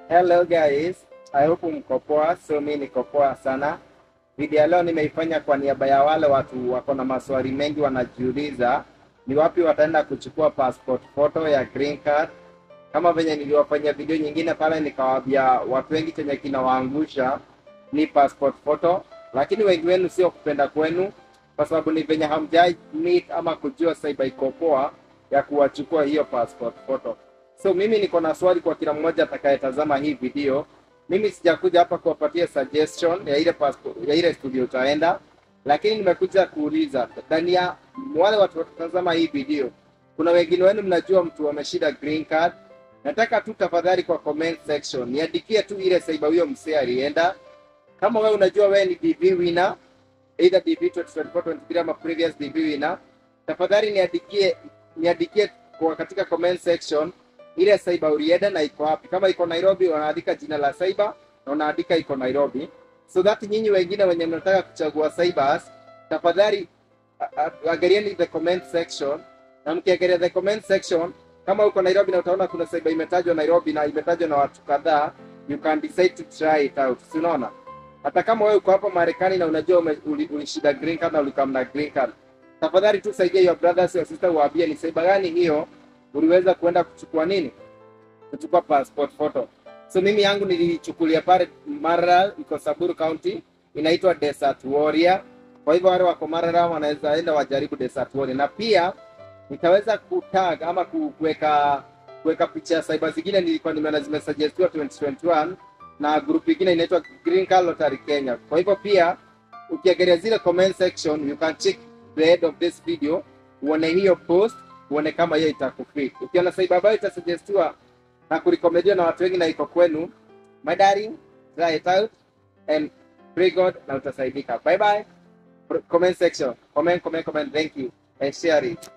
Hello guys, I hope mko poa. So mi niko poa sana. Video ya leo nimeifanya kwa niaba ya wale watu wako na maswali mengi wanajiuliza ni wapi wataenda kuchukua passport photo ya green card. Kama venye niliwafanyia video nyingine pale, nikawaambia watu wengi chenye kinawaangusha ni passport photo, lakini wengi wenu sio kupenda kwenu, kwa sababu ni venye hamjai meet ama kujua cyber iko poa ya kuwachukua hiyo passport photo. So mimi niko na swali kwa kila mmoja atakayetazama hii video. Mimi sijakuja hapa kuwapatia suggestion ya ile passport, ya ile studio utaenda, lakini nimekuja kuuliza ndani ya wale watu watatazama hii video, kuna wengine wenu mnajua mtu ameshida green card. Nataka tu tafadhali kwa comment section niandikie tu ile cyber huyo msee alienda. Kama wewe unajua wewe ni DV winner, either DV 2024 23 ama previous DV winner, tafadhali niandikie niandikie kwa katika comment section ile cyber ulienda na iko wapi. Kama iko Nairobi, unaandika jina la cyber na unaandika iko Nairobi, so that nyinyi wengine wenye mnataka kuchagua cybers, tafadhali a- a- angalieni the comment section, na mkiangalia the comment section, kama uko Nairobi na utaona kuna cyber imetajwa Nairobi na imetajwa na watu kadhaa, you can decide to try it out. Si unaona? Hata kama wewe uko hapa Marekani na unajua ume- uli- ulishida green card na ulikam na green card, tafadhali tu saidia your brothers or sister, waambie ni cyber gani hiyo uliweza kuenda kuchukua nini, kuchukua passport photo. So mimi yangu nilichukulia pale Maralal, iko Samburu County, inaitwa Desert Warrior. Kwa hivyo wale wako Maralal wanaweza enda wajaribu Desert Warrior, na pia nikaweza kutag ama ku- kuweka kuweka picha ya cyber zingine nilikuwa nimeona zimesuggestiwa 2021 na group ingine inaitwa Green Card Lottery Kenya. Kwa hivyo pia ukiangalia zile comment section you can check the head of this video uone hiyo post uone kama hiyo itakufit. Ukiona cyber ambayo itasuggestiwa na kurekomediwa na watu wengi na iko kwenu, my darling, try it out and pray God na utasaidika. Bye bye. Comment section. Comment, comment, comment. Thank you and share it.